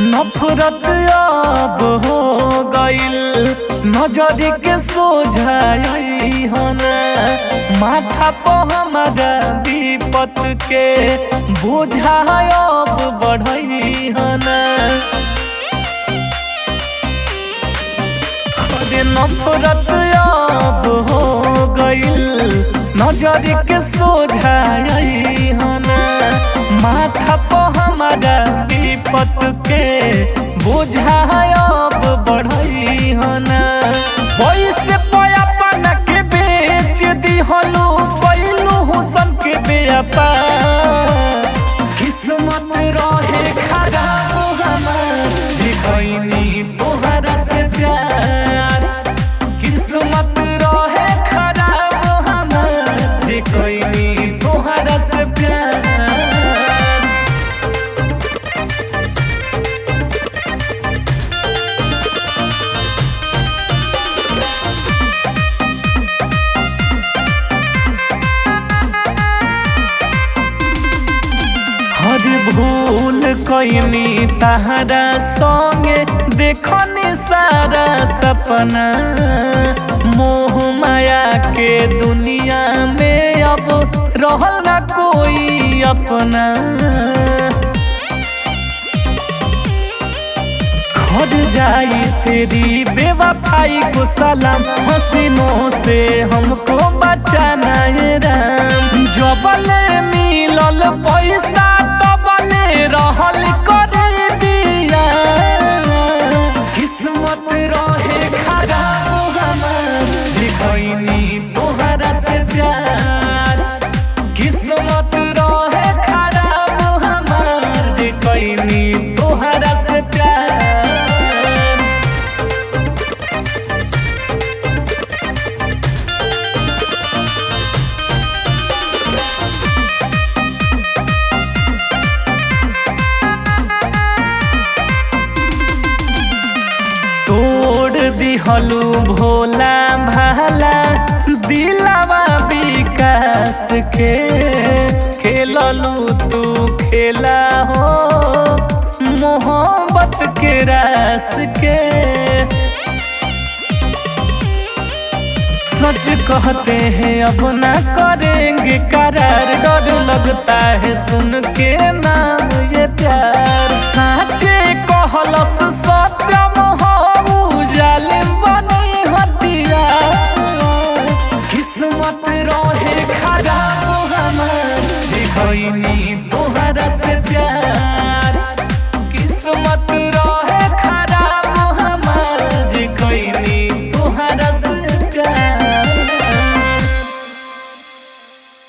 नफरत अब हो गइल नजर के सोझाई होना माथा पर हमारा विपत के बोझा अब बढ़ई होना अरे नफरत अब हो गइल नजर के सोझाई होना माथा पर हमारा विपत के बोझा अब बढ़ई होना पैसे पयापन के बेच दिहलू कैलू हुसन के व्यापार किस्मत रहे खराब हमार जे कैनी तोहरा से प्यार किस्मत रहे खराब हमार जे कैनी तोहरा से प्यार हर भूल कैनी तहरा संगे देखनी सारा सपना मोह माया के दुनिया में अब रहल ना कोई अपना खड़ जाई तेरी बेवफाई को सलाम हसीनों से हमको बचाना है राम जबले मिलल पैसा तबले रहल करे दिया किस्मत रहे खराब हमार जे कैनी तोहरा से प्यार किस्मत रहे खराब हमार जे कैनी तोहरा से प्यार तोड़ दिहलू भोला भाला दिलावा विकास के खेललू तू खेला हो मोहब्बत के रास के सच कहते हैं अब ना करेंगे करार डर लगता है सुन के नाम ये प्यार साचे कहलस सत्यम हो जालिम बनी हतिया किस्मत रहे खराब हमार जे कैनी तोहरा से प्यार